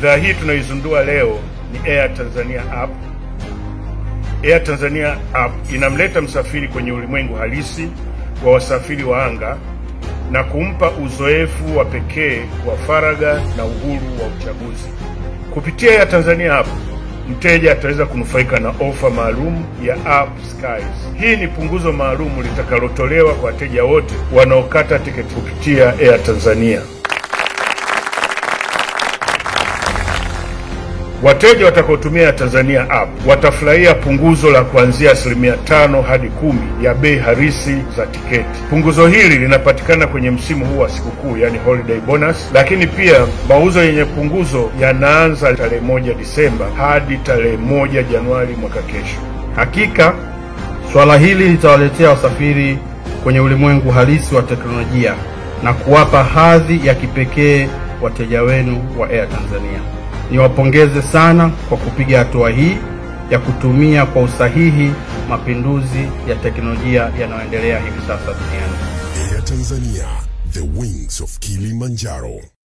Bidhaa hii tunaizundua leo ni Air Tanzania app. Air Tanzania app inamleta msafiri kwenye ulimwengu halisi wa wasafiri wa anga na kumpa uzoefu wa pekee wa faragha na uhuru wa uchaguzi. Kupitia Air Tanzania app, mteja ataweza kunufaika na ofa maalum ya App Skies. Hii ni punguzo maalum litakalotolewa kwa wateja wote wanaokata tiketi kupitia Air Tanzania. Wateja watakaotumia Tanzania app watafurahia punguzo la kuanzia asilimia tano hadi kumi ya bei halisi za tiketi. Punguzo hili linapatikana kwenye msimu huu wa sikukuu, yani holiday bonus, lakini pia mauzo yenye punguzo yanaanza tarehe moja Disemba hadi tarehe moja Januari mwaka kesho. Hakika swala hili litawaletea wasafiri kwenye ulimwengu halisi wa teknolojia na kuwapa hadhi ya kipekee wateja wenu wa Air Tanzania. Niwapongeze sana kwa kupiga hatua hii ya kutumia kwa usahihi mapinduzi ya teknolojia yanayoendelea hivi sasa duniani. Air Tanzania, the wings of Kilimanjaro.